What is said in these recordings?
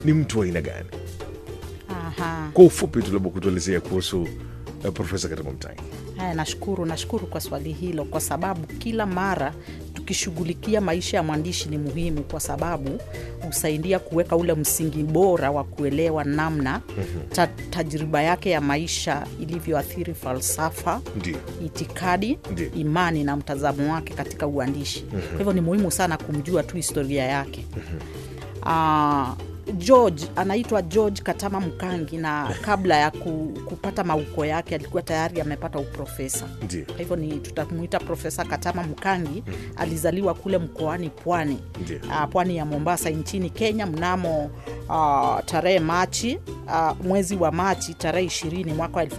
ni mtu wa aina gani? Aha. Kwa ufupi tu, labda kutuelezea kuhusu uh, Profesa Katama Mtangi. Haya, nashukuru nashukuru kwa swali hilo, kwa sababu kila mara tukishughulikia maisha ya mwandishi ni muhimu, kwa sababu husaidia kuweka ule msingi bora wa kuelewa namna ta, tajriba yake ya maisha ilivyoathiri falsafa Ndio, itikadi Ndiyo. imani na mtazamo wake katika uandishi kwa hivyo ni muhimu sana kumjua tu historia yake Ah, george anaitwa george katama mkangi na kabla ya ku, kupata mauko yake alikuwa tayari amepata uprofesa ndio, kwa hivyo ni tutamuita profesa katama mkangi alizaliwa kule mkoani pwani Ndiyo. uh, pwani ya mombasa nchini kenya mnamo uh, tarehe machi uh, mwezi wa machi tarehe 20 mwaka wa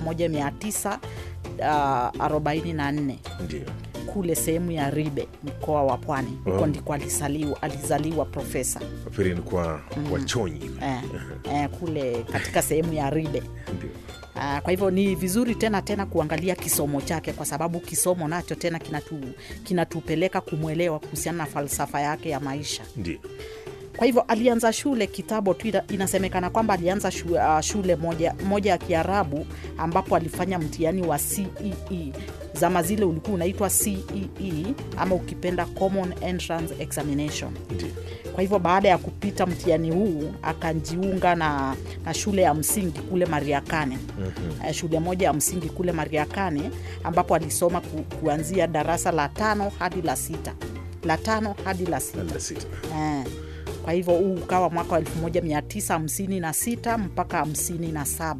1944 ndio. kule sehemu ya ribe mkoa wa pwani huko Oh. ndiko alizaliwa, alizaliwa profesa Pili ni kwa wachonyi. eh, eh, kule katika sehemu ya ribe Ndio, Ah, kwa hivyo ni vizuri tena tena kuangalia kisomo chake kwa sababu kisomo nacho tena kinatu, kinatupeleka kumwelewa kuhusiana na falsafa yake ya maisha ndio, kwa hivyo alianza shule kitambo tu ina- inasemekana kwamba alianza shu, uh, shule moja, moja ya kiarabu ambapo alifanya mtihani wa cee zama zile ulikuwa unaitwa cee ama ukipenda common entrance examination ndio. kwa hivyo baada ya kupita mtihani huu akajiunga na, na shule ya msingi kule mariakane mm-hmm. shule moja ya msingi kule mariakane ambapo alisoma ku, kuanzia darasa la tano hadi la sita la tano hadi la sita Namba sita. Eh, kwa hivyo huu ukawa mwaka wa 1956 mpaka 57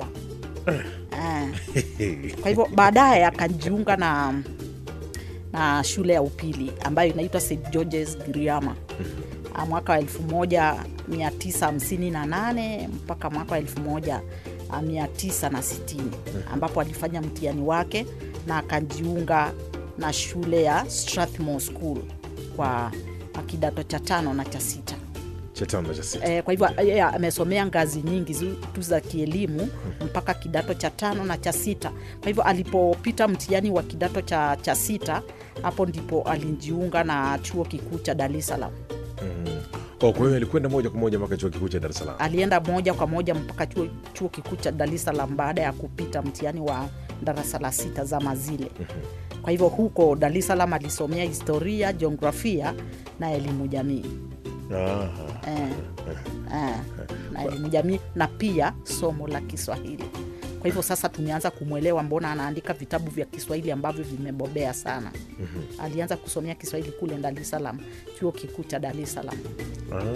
eh. kwa hivyo baadaye akajiunga na na shule ya upili ambayo inaitwa st georges giriama Ah, mwaka wa 1958 mpaka mwaka wa 1960 ambapo alifanya mtihani wake na akajiunga na shule ya strathmore school kwa kwa kidato cha tano na cha sita Cha tano na cha sita. e, kwa hivyo yeye amesomea ngazi nyingi zi- tu za kielimu mpaka kidato cha tano na cha sita kwa hivyo alipopita mtihani wa kidato cha, cha sita hapo ndipo alijiunga na chuo kikuu cha dar es salaam Oh, kwa hiyo alikwenda moja kwa moja mpaka chuo kikuu cha Dar es Salaam. alienda moja kwa moja mpaka chuo, chuo kikuu cha dar es salaam baada ya kupita mtihani wa darasa la sita zama zile kwa hivyo huko dar es salaam alisomea historia jiografia na elimu jamii Aha. eh, eh, na elimu jamii na pia somo la Kiswahili. Kwa hivyo sasa tumeanza kumwelewa mbona anaandika vitabu vya Kiswahili ambavyo vimebobea sana. Alianza kusomea Kiswahili kule Dar es Salaam, chuo kikuu cha Dar es Salaam. Ah.